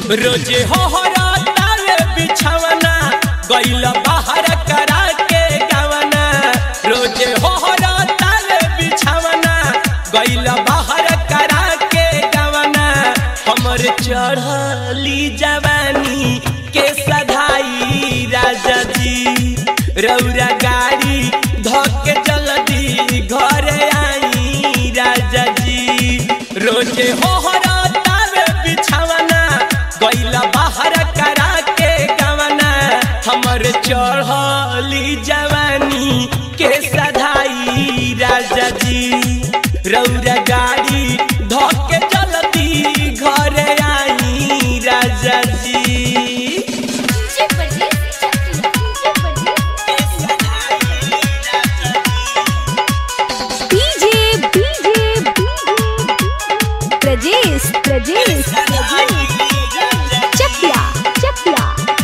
रोजे हो तावे बिछावना गइल बाहर करा के गावना रोजे हो तावे बिछावना गइल बाहर करा के गावना हमर चढ़ली जवानी के सधाई राजा जी रौरा गाड़ी धके जल्दी घरे आई राजा जी रोजे हो तावे बिछावना गइला बाहर करा के गवना हमर चढ़ली जवानी के सधाई राजा जी रौरा गाड़ी धके जल्दी घरे आई राजा जी DJ Pardes DJ Pardes DJ DJ Prajesh Prajesh Chakiya Chakiya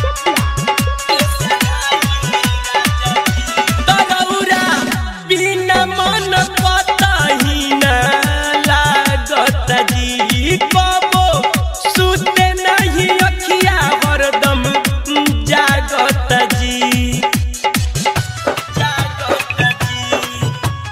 Taraura बिना मन कतही न लागत जी कबो सुते नहीं अखिया हरदम जागत जी जागत जी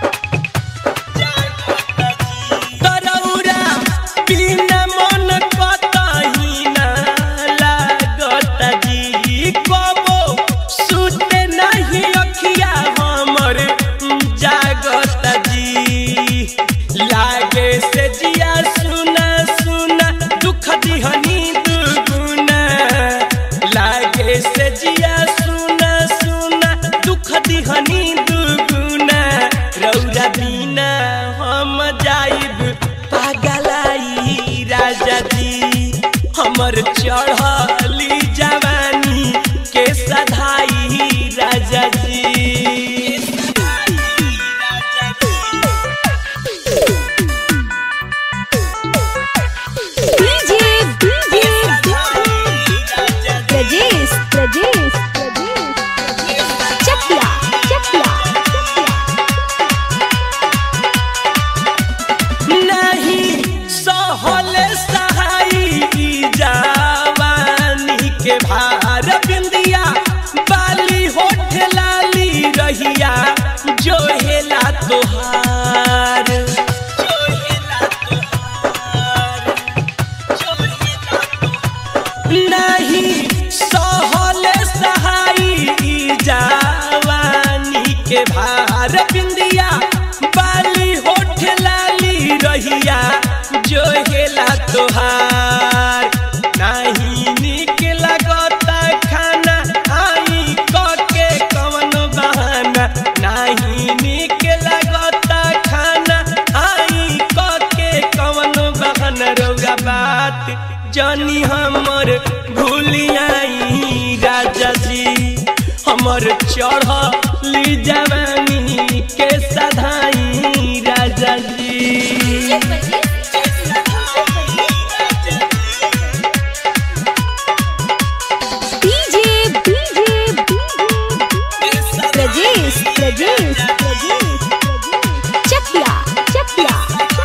तरौरा बिना मन कतही न लागत जी कबो सुते नहीं अखिया हमर जागत जी लागे से जिया सुना सुना दुख दिहनी दुगुना लागे से जिया सुना सुना दुख दिहनी दुगुना रौरा बिना हम जाइब पागलाई राजा जी हमर चढ़ली जवानी के सधाई राजा जी डीजे डीजे प्रजेश प्रजेश चकिया चकिया नहीं सहल सहाई जवानी के भार बिंदिया बाली होठ लाली रहिया जो हेला तोहार जो हेला तोहार, जो हेला तोहार। नहीं सहल सहाई जवानी के भार बिंदिया बाली होठ लाली रहिया जो हेला तोहार नहीं निक लगता खाना आई के कवन बहाना नहीं निक लगता खाना आई के कवन बहाना रौगा बात जानी हमर भूलियाई राजा जी हमर चढ़ली जवानी के सधाई राजा जी डीजे डीजे प्रजेश प्रजेश चकिया चकिया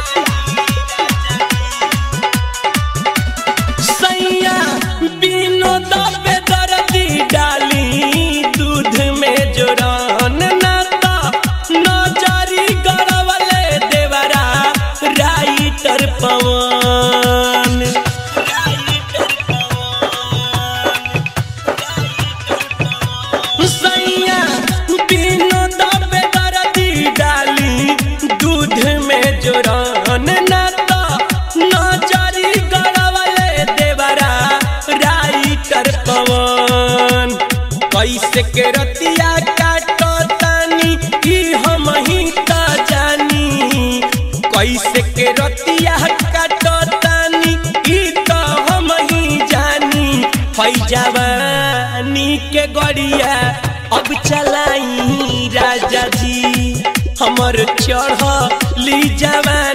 सैया बिनो दबे दर्दी डाली दूध में जोरान नाता नजरी गड़वले देवरा राइटर पवन सैया बिनो दबे दर्दी डाली दूध में जोरान नाता नजरी गड़वले देवरा राइटर पवन कैसे के रतिया काटो तानी ई हम ही त जानी कैसे के रतिया काटो तानी ई त हम ही जानी फैजवानी के गड़िया अब चलाई राजा जी हमर चढ़ली जवानी